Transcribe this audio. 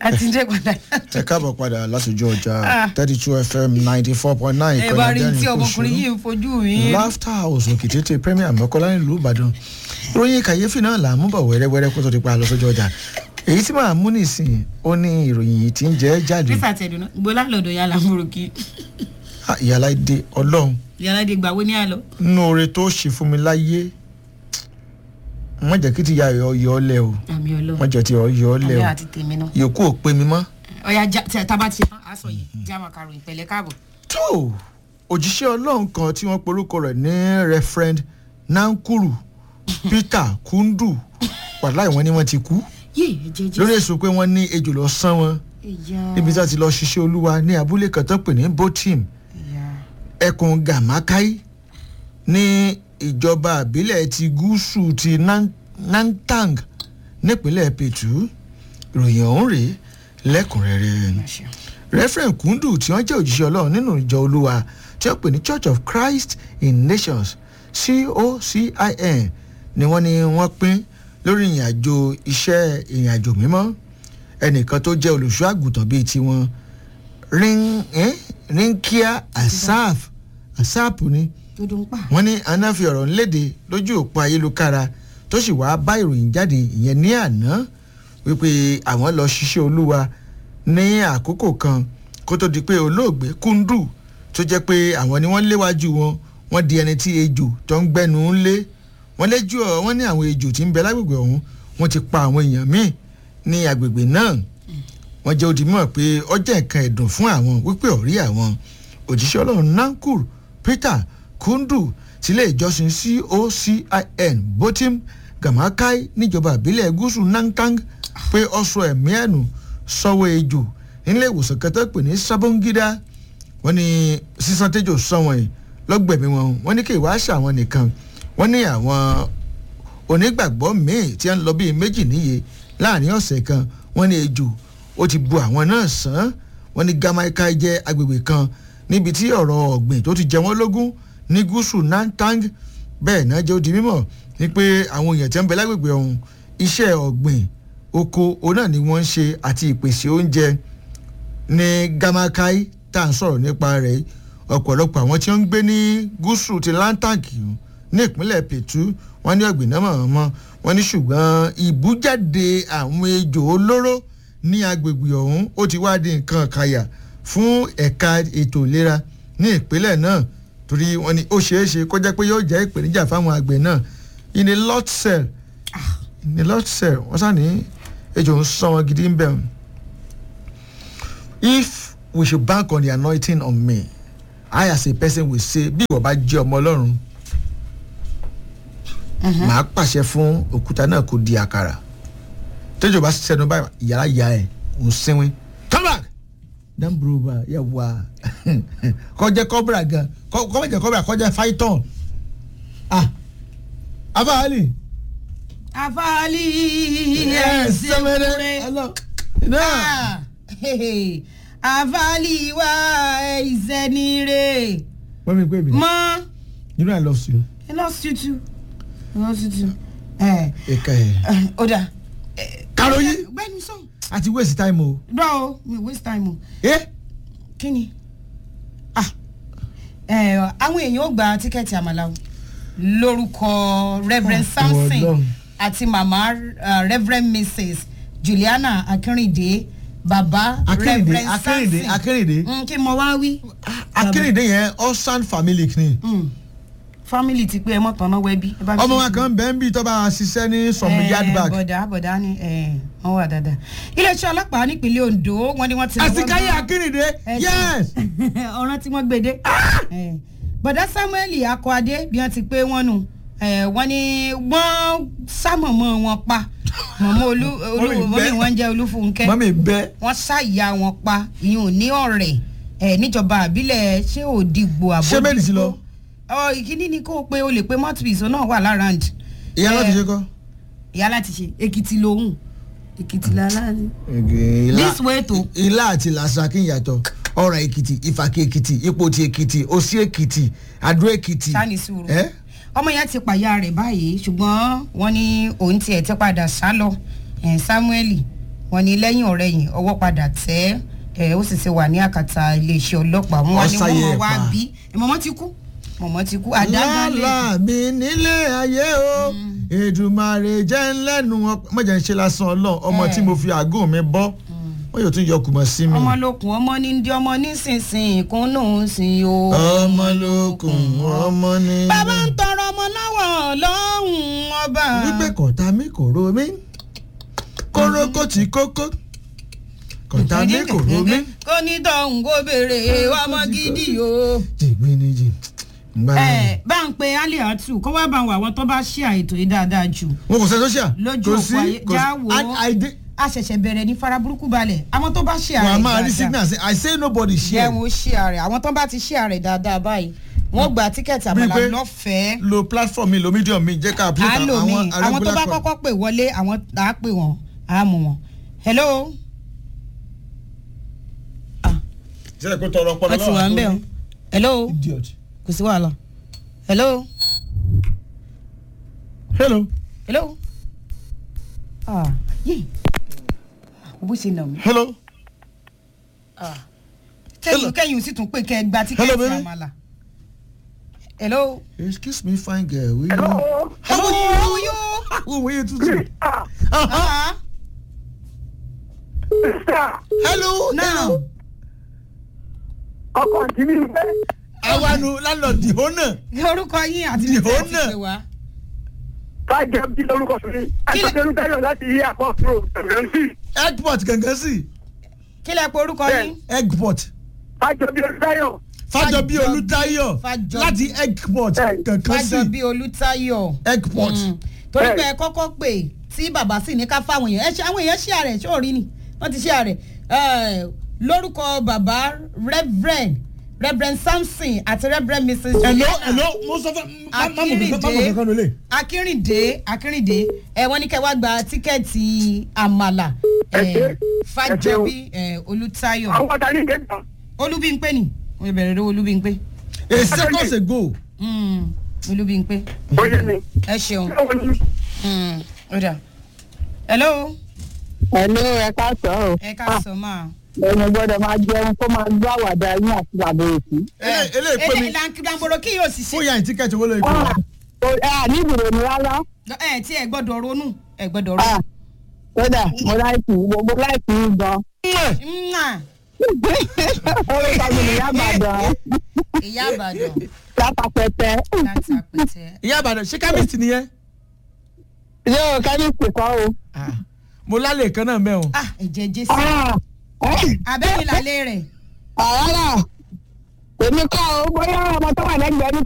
a ti dé padà. ẹ káàbọ̀ padà látòjú ọjà Ah. thirty two fm ninety four point nine ẹ bá rí tí ọmọkùnrin yìí ń fojú mi. laughter house òkìtètè premier mọ́kànlá nílùú ìbàdàn ìròyìn kàyéfì náà là ń mú bọ̀ wẹ́rẹ́wẹ́rẹ́ kó tó di pa lọ sójú ọjà èyí tí màá mú nìsín ó ní ìròyìn yìí tí ń jẹ́ jáde nísà tẹ̀dùn náà gbọ́lá lọ́dọ̀ yàrá múròkì Ah, ìyàlá ìdè ọlọ́run yàrá dé gbàwó ní àlọ́. nínú oore tó ṣe fún mi láyé wọ́n jẹ́ kí ti ya yọ yọ ọ́ lẹ̀ o àmì ọlọ́run wọ́n jẹ́ ti yọ yọ ọ́ lẹ̀ àmì o àti tèmi náà. yòókù ò pé mi mọ́. ọ̀ya já- tí a tábà ti tán aṣọ yìí já máa karùn ìpẹ̀lẹ́ káàbọ̀. tó òjíṣẹ́ ọlọ́run kan tí wọ́n porúkọ rẹ̀ ní referend nankuru peter kundu wàláì wọn ni wọ́n ti kú yé ẹ̀jẹ̀ jẹ́ lórí èso pé wọ́n ní ejò lọ sán wọn ẹ̀yà níbi tí wọ́n ti lọ ṣiṣẹ́ olúwa ní abúlé kan tó pè ní botim ẹ̀yà ẹkùn gamakai ní ìjọba àbílẹ̀ ti gúúsù ti Nan- nantang nípínlẹ̀ petu ìròyìn ọ̀hún rèé lẹ́kùnrẹ́rẹ́ máṣe. reverend kundu tí wọ́n jẹ́ òjíṣẹ́ ọlọ́run nínú ìjọ olúwa tí wọ́n pè ní church of christ in nations cocin ni wọ́n ní wọ́n pín lórí ìrìn àjò iṣẹ́ ìrìn àjò mímọ́ ẹnìkan tó jẹ́ olùṣọ́ àgùntàn bíi tiwọn rin eh, rinkia asaf asap ni tó dún pa. wọ́n ní aná fi ọ̀rọ̀ ńlédè lójú òpó ayélujára tó sì wáá bá ìròyìn jáde ìyẹn ní àná wípé àwọn lọ ṣiṣẹ́ olúwa ní àkókò kan kó tó di pé olóògbé kúndù tó jẹ́ pé àwọn ni wọ́n léwájú wọn wọ́n di ẹni tí ejò tó ń gbẹ́nu ń lé wọ́n léjú ọ̀ wọ́n ní àwọn ejò tí ń bẹ lágbègbè ọ̀hún wọ́n ti pa àwọn èèyàn míì ní agbègbè náà wọ́n jẹ́ odi mọ̀ pé ọjà nǹkan ẹ̀dùn fún àwọn wípé ọ̀rí àwọn òjíṣẹ́ ọlọ́run nankur peter kundu sílé ìjọsìn cocin botim gamakai níjọba ìbílẹ̀ gúúsù nantang pé ọ̀sọ̀ ẹ̀mí ẹ̀nù sọ́wọ́ ejò nílé ìwòsàn kẹtẹ́ pè ní sabongida wọ́n ní sísan tẹ́jọ́ sọ́wọ́n yìí lọ́gbẹ̀mí wọn wọ́n ní kí ìwà àṣà wọn nìkan wọ́n ní àwọn onígbàgbọ́ míì tí ń lọ bíi méjì níye láàrin ọ̀sẹ̀ kan wọ́n ní ejò ó ti bu àwọn náà sàn wọ́n ní gamaika jẹ́ agbègbè kan níbi tí ọ̀rọ̀ ọ̀gbìn tó ti jẹ wọ́n lógún ní gúúsù nantang bẹ́ẹ̀ náà jẹ́ ó di mímọ̀ ní pé àwọn èèyàn tí ń bẹ lágbègbè ọ̀hún iṣẹ́ ọ̀gbìn oko òun náà ni wọ́n ń ṣe àti ìpèsè oúnjẹ ní gamakai tá à ń sọ̀rọ̀ nípa rẹ̀ yìí. ọ̀pọ̀lọpọ̀ àwọn tí wọ́n ń gbé ní gúúsù ti lantanki ní ìpínlẹ̀ pẹ̀tù wọ́n ní ọ̀gbìn náà mọ̀ wọ́n ní ṣùgbọ́n ìbújáde àwọn ejò olóró ní agbègbè ọ̀hún ó ti wá di nǹkan kàyà fún ẹ̀ka ètò ìlera ní ìpínlẹ̀ náà torí wọ́n ní ó ṣeé ṣe kó jẹ́ pé yóò jẹ́ ìpèníjà fáwọn àgbẹ̀ náà in a lot cell in a lot cell wọ́n sá ní ejò ń sọ wọn gidi ń bẹ̀ wọ́n if we should bank on the anointing on me i as a person will say bí ìwọ bá jẹ́ ọmọ ọlọ́run màá pàṣẹ fún òkúta náà kó di àkàrà tẹ́jọ́ bá sẹ́nu báyìí yàrá ya ẹ̀ ń sínwín come back dan buruba yẹ wá kọjá kọ́bìrà gan kọ́mọ̀jẹ̀ kọ́bìrà kọjá python ah abaali àfàlì yes ẹ̀sìn sẹ́mẹ́rẹ́ kúrẹ́. hello náà Ah, hehe. àfàlì wa ìsẹ́nire wọ́n mi pè mí mọ́ you know i love you ẹ lọ tútù ẹ lọ tútù ẹ ẹ̀ka ẹ̀ ẹ, ó dà. Karoyin. gbẹ́nu sọ̀n àti waste time o dọ́ o mi waste time o eh kí ni ah ẹ àwọn èèyàn ó gba tíkẹ́ẹ̀tì àmàlà o lórúkọ reverend Ah, samson Ọlọ́run. àti mama uh, reverend mrs juliana akínrìndé baba akérèdé reverend akérèdé samson akérèdé Mm, kí mo wá wí. akérèdé yẹn ọsàn family ni Mm. family ti pé ẹ mọ̀ tán náà wẹ́bí. ẹ bá mi ọmọ ṣe wa kan bẹ́ẹ̀ ń bí tó bá ṣiṣẹ́ ní some Eh, yard back bọ̀dá bọ̀dá ni eh, wọ́n wà dáadáa. iléeṣẹ́ ọlọ́pàá nípínlẹ̀ ondo wọ́n ní wọ́n ti. àsìkáyé akérèdé Ẹ ti- yes ọ̀ràn tí wọ́n gbé dé. Eh, bọ̀dá samuel akọ́adé bí wọ́n ti pé wọ́n nù eh, wọ́n ní wọ́n sámọ̀mọ́ wọn pa mọ̀mọ́ olú olú Mọ́mì wọ́n bẹ́. ní wọ́n jẹ́ olúfúnkẹ́ mọ́mí bẹ́ wọ́n ṣàyà wọn pa ìyún ní ọ̀rẹ́ eh, níjọba àbílẹ̀ ṣé òdìgbò àbójútó. Ṣé bẹ́ẹ̀ ni sí lọ? ọ ìkíní ni kó o pé o lè pe mouthpiece náà wà lára ǹd. ìyá láti ṣe kọ́. ìyá láti ṣe èkìtì lòun èkìtì lálá ni. ilá This way to- ilá àti làṣà kí n yàtọ̀ ọ̀rọ̀ èkìtì ìfàkì èkìtì ipòtì èkìtì òsì èkìtì àdó èkìtì. sani sùúrù ẹ́ ọmọ yẹn ti pàyà rẹ̀ báyìí ṣùgbọ́n wọ́n ní òun tiẹ̀ ti padà sá lọ eh, samuel wọ́n ní lẹ́yìn ọ̀rẹ́yìn ọwọ́ padà tẹ́ ẹ̀ ó sì ti wà ní àkàtà iléeṣẹ́ ọlọ́pàá wọn wá ní wọ́n Ọ̀sáyé mọ̀ wá ẹ̀pà. bí mọ̀mọ́ ti kú mọ̀mọ́ ti kú àdágálẹ̀ lálá mi nílé ayé o èdùmàrè jẹ́ ńlẹ́nu mọ̀jẹ̀ ń ṣe lásán ọlọ́run ọmọ tí mo fi àgọ́ mi bọ́ wọ́n yóò tún yọ kùmọ̀ sí mi. ọmọ lókun ọmọ ní ndí ọmọ nísinsìnyí kún náà ń sìn o. ọmọ lókun ọmọ ní. bàbá ń tọrọ ọmọ lọ́wọ́ ọlọ́run ọba. wípé kọ̀tà mi kò ro mí kóró kò tí kókó kọ̀tà mi kò ro mí. kó ní tọ̀hún kó béèrè ọmọ gidi o. jìgbìn ni jì. ngbà ẹ bá ń pe aliatu kó wá bá wà wọ́n tó bá ṣe àìtó yìí dáadáa jù. wọn kò sẹ́ sọ́ṣà. lójú òpó ayé já wò ó àìdé. a ṣẹ̀ṣẹ̀ bẹ̀rẹ̀ ní fara burúkú balẹ̀ àwọn tó bá ṣe àrẹ̀ wàá máa rí dáadáa signal say i say nobody jẹ́ share. wọn ó ṣe àrẹ̀ àwọn tó bá ti ṣe àrẹ̀ dáadáa báyìí wọ́n gba tíkẹ́ẹ̀tì àmàlà pé- lọ́fẹ̀ẹ́. lo platform mi lo medium mi jẹ́ ká apply à ń lò mí àwọn àwọn tó bá regular call. kọ́kọ́ pè wọlé àwọn à á pè wọ́n à á mú wọn. hello ṣẹlẹ̀ kó tọrọ ọpọlọ wọ́n ti wà ń bẹ̀ ọ́ hello idiot. kò sí wàhálà hello hello. hello ah yé bó ṣe nà mí. hello. kẹ́yìn kẹ́yìn sì tún pè kẹ́ ẹ gba Hello, tíkẹ́ẹ̀tì baby. àmàlà. hello. excuse me fine girl. will you- Hello. how are you. how are you. how are you today. Ah, Uh-huh. Ah, sister, hello. now ọkọ àti mi fẹ́. awanu landlord the owner. orúkọ yín àti The bí tẹ́ ẹ ti owner. pè wá. Fájọ bí lórúkọ fún mi. Kí lẹ- Àtọ́jú Táyọ̀ láti yí àpọ̀tò ẹ̀mẹ́sì. eggpot gangan sí. kí lẹ pe orúkọ Bẹ́ẹ̀. yín. eggpot. Fájọ bí Táyọ̀. fàjọbí olùtayọ Fájọbí. láti eggpot Bẹ́ẹ̀. kankan sí. fájọbí olùtayọ. eggpot. Mm. torí Bẹ́ẹ̀. pé ẹ kọ́kọ́ pè tí bàbá sì ní ká fáwọn èèyàn ẹ ṣe àwọn èèyàn ṣí ààrẹ ṣóòrí ni wọ́n ti ṣí ààrẹ Eh, lórúkọ bàbá reverend reverend samson àti reverend mrs hello juliana hello mo sọ fún má má mọ̀ kankan má mọ̀ kankan lólè. akínrìndé akínrìndé ẹ wọ́n ní kẹ́ wá gba tíkẹ́ẹ̀tì àmàlà Ẹ eh, ṣé. fàjọbí eh, olùtayọ Àwọn ọ̀tá ní ìgbẹ́ta. olúbíńpé ni wọ́n bẹ̀rẹ̀ lọ́wọ́ olúbíńpé a seconds ago. Mm, olúbíńpé Ó yé mi. ẹ ṣeun Báwo ni? Mm, ó dà hello Hello, ẹ káàsán o. ẹ ká sọ máa. Ẹni gbọ́dọ̀ máa jẹun kó máa gbọ́ àwàdà yín àti bàbá òsì. Ele- eléyìí pé mi lankidamboro kí yóò sì fún ṣe. yàrá tíkẹ́ẹ̀tì owó lórí Ah, kọ́. o- ẹ à ní ìbùdó mi rárá. ẹ tí ẹ gbọ́dọ̀ ronú ẹ gbọ́dọ̀ Ah, ronú. Kódà mo láìpì gbogbo láìpì yín gan. Mwah! Orúkọ mi ni Yábàdàn ìyá àbàdàn lápapẹ̀tẹ̀. láti àpẹtẹ. ìyá àbàdàn ṣé kábíyèsí nìyẹn. Yóò kẹ́míìsì kọ́ o. mo lálẹ́ kan náà mẹ́wọ̀n. ah ẹ̀jẹ̀ jésù Ah, ẹ́, abẹ́mi lálẹ́ rẹ̀. Àrárá, èmi kọ́ o, bóyá ọmọ tó wà lẹ́gbẹ̀ẹ́ mi